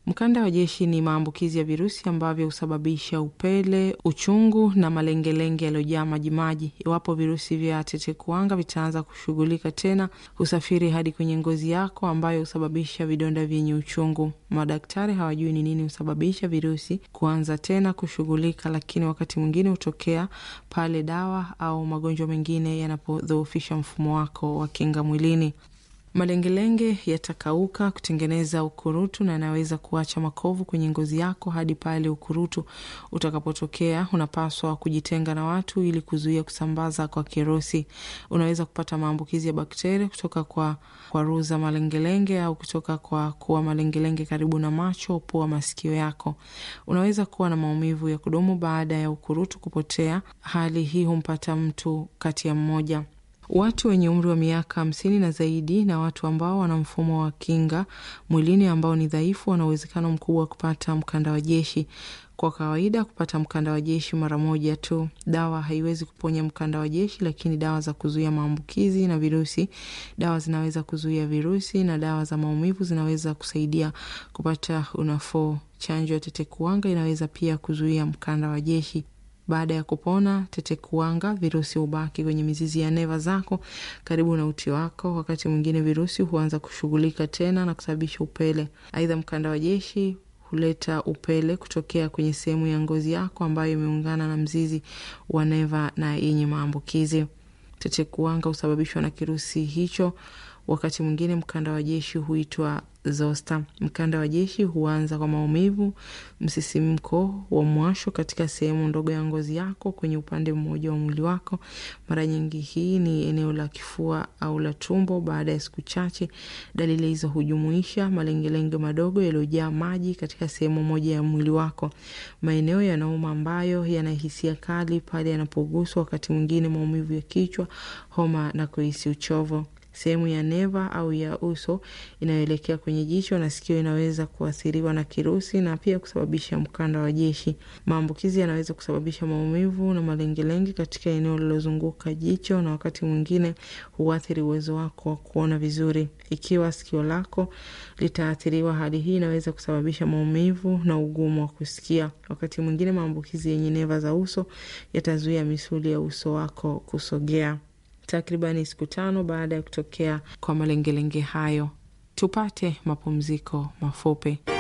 Mkanda wa jeshi ni maambukizi ya virusi ambavyo husababisha upele, uchungu na malengelenge yaliyojaa majimaji. Iwapo virusi vya tetekuwanga vitaanza kushughulika tena, husafiri hadi kwenye ngozi yako ambayo husababisha vidonda vyenye uchungu. Madaktari hawajui ni nini husababisha virusi kuanza tena kushughulika, lakini wakati mwingine hutokea pale dawa au magonjwa mengine yanapodhoofisha mfumo wako wa kinga mwilini. Malengelenge yatakauka kutengeneza ukurutu na yanaweza kuacha makovu kwenye ngozi yako hadi pale ukurutu utakapotokea. Unapaswa kujitenga na watu ili kuzuia kusambaza kwa kirusi. Unaweza kupata maambukizi ya bakteria kutoka kwa kwaruza malengelenge au kutoka kwa kuwa malengelenge karibu na macho, pua, masikio yako. Unaweza kuwa na maumivu ya kudumu baada ya ukurutu kupotea. Hali hii humpata mtu kati ya mmoja Watu wenye umri wa miaka hamsini na zaidi na watu ambao wana mfumo wa kinga mwilini ambao ni dhaifu wana uwezekano mkubwa wa kupata mkanda wa jeshi. Kwa kawaida kupata mkanda wa jeshi mara moja tu. Dawa haiwezi kuponya mkanda wa jeshi, lakini dawa za kuzuia maambukizi na virusi, dawa zinaweza kuzuia virusi na dawa za maumivu zinaweza kusaidia kupata unafuu. Chanjo ya tetekuwanga inaweza pia kuzuia mkanda wa jeshi. Baada ya kupona tetekuwanga, virusi hubaki kwenye mizizi ya neva zako karibu na uti wako. Wakati mwingine virusi huanza kushughulika tena na kusababisha upele. Aidha, mkanda wa jeshi huleta upele kutokea kwenye sehemu ya ngozi yako ambayo imeungana na mzizi wa neva na yenye maambukizi. Tetekuwanga husababishwa na kirusi hicho. Wakati mwingine mkanda wa jeshi huitwa zoster. Mkanda wa jeshi huanza kwa maumivu, msisimko wa mwasho katika sehemu ndogo ya ngozi yako kwenye upande mmoja wa mwili wako. Mara nyingi hii ni eneo la kifua au la tumbo. Baada ya siku chache, dalili hizo hujumuisha malengelenge madogo yaliyojaa maji katika sehemu moja ya mwili wako, maeneo yanauma ambayo yana hisia kali pale yanapoguswa, wakati mwingine maumivu ya kichwa, homa na kuhisi uchovu. Sehemu ya neva au ya uso inayoelekea kwenye jicho na sikio inaweza kuathiriwa na kirusi na pia kusababisha mkanda wa jeshi. Maambukizi yanaweza kusababisha maumivu na malengelenge katika eneo lilozunguka jicho, na wakati mwingine huathiri uwezo wako wa kuona vizuri. Ikiwa sikio lako litaathiriwa, hali hii inaweza kusababisha maumivu na ugumu wa kusikia. Wakati mwingine maambukizi yenye neva za uso yatazuia misuli ya uso wako kusogea. Takribani siku tano baada ya kutokea kwa malengelenge hayo, tupate mapumziko mafupi.